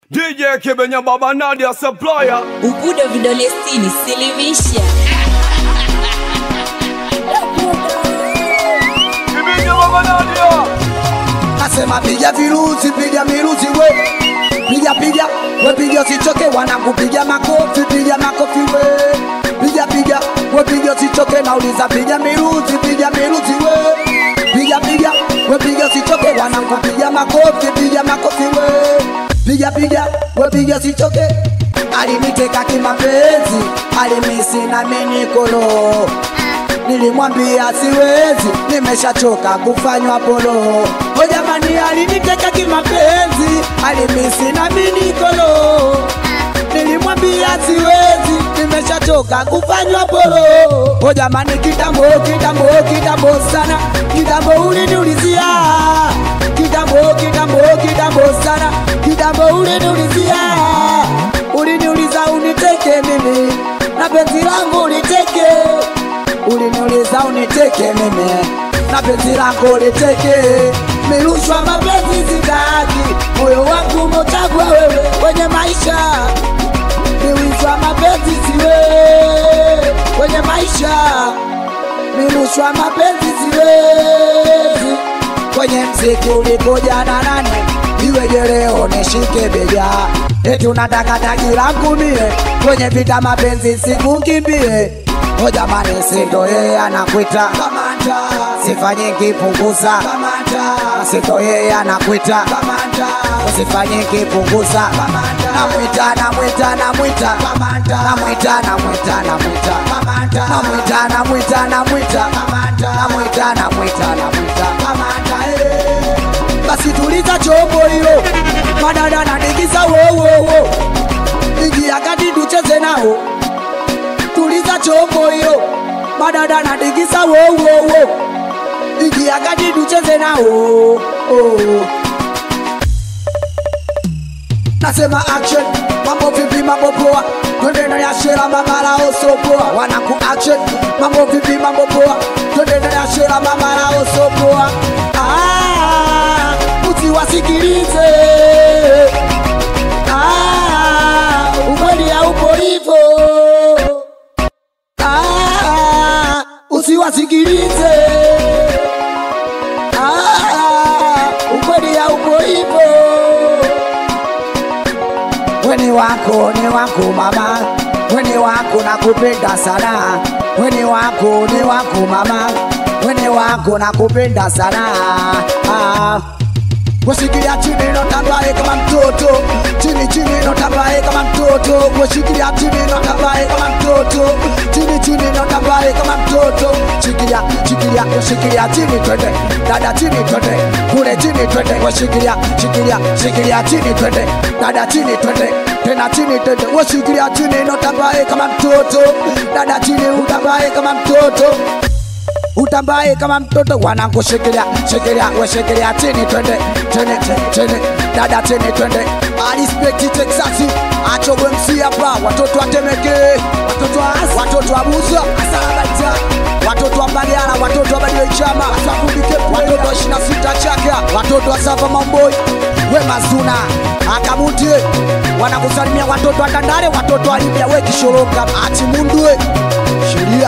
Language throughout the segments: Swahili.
DJ Kibenya Baba Nadia Supplier Ubudo vidole sitini silimisha Kibenya Baba Nadia Nasema piga virusi, piga mirusi we, piga piga we, piga usichoke, wanakupiga makofi, piga makofi we, piga piga we, piga usichoke, nauliza piga mirusi, piga mirusi we, piga piga we, piga usichoke, wanakupiga makofi, piga makofi we, piga piga we, piga usichoke. Aliniteka kimapenzi, alimisi na minikolo Nilimwambia siwezi, nimeshachoka kufanywa polo. O jamani, aliniteka kimapenzi, alimisi na minikolo. Nilimwambia siwezi, nimeshachoka kufanywa polo. O jamani, kitambo kitambo kitambo sana, kitambo uliniulizia kitambo kitambo kitambo sana, kitambo uliniulizia, uliniuliza uniteke mimi na penzi langu uliteke uliniuliza uniteke mimi na penzi lako uliteke mirushwa mapenzi zitaki moyo wangu umechagua wewe kwenye maisha mirushwa mapenzi siwe kwenye maisha mirushwa mapenzi siwezi kwenye mziki ulikuja na nani iweje leo nishike bega eti unataka tagi langu mie kwenye vita mapenzi sikukimbie o jamani sindo yeye anakwita kamanda sifanye kipunguza kamanda sindo yeye anakwita kamanda usifanye kipunguza kamanda namwita namwita namwita kamanda namwita namwita namwita kamanda namwita namwita namwita kamanda namwita namwita namwita kamanda eh basi tuliza chombo hilo madada nadigiza wowowo ingia kati tucheze nao tuliza chombo hilo madada nadigiza wowowo ingia kati tucheze nao oh. nasema action mambo vipi mambo poa twende na ya shera mamara oso poa wanaku action mambo vipi mambo poa twende na ya shera mamara oso poa ah, usiwasikilize ah, ukweli haupo hivyo ah, usiwasikilize ah, ukweli haupo hivyo weni wako ni wako mama weni wako nakupenda sana weni wako ni wako mama weni wako nakupenda sana ah. Washikilia chini notambaye kama mtoto chini chini notambaye kama mtoto Washikilia chini notambaye kama mtoto chini chini notambaye kama mtoto Shikilia shikilia washikilia chini twende dada chini twende kule chini twende washikilia shikilia shikilia chini twende dada chini twende tena chini twende washikilia chini notambaye kama mtoto dada chini utambaye kama mtoto utambaye kama mtoto wanakushikilia shikilia weshikilia chini twende twende twende dada chini twende alispekti Texasi achogwe msi hapa watoto watemeke watoto wa Asi, watoto wa Buza asalabaita watoto wa Mbagala watoto wa Badiwe Chama wasakundike watoto wa 26 Chaka watoto wa Safa Mamboi we Mazuna akamutie wanakusalimia watoto wa Tandale watoto wa Libya we Kishoroka atimundwe sheria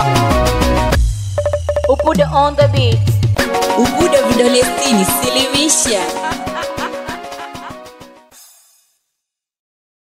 Ubudo on the beat Ubudo vidole sitini silimisha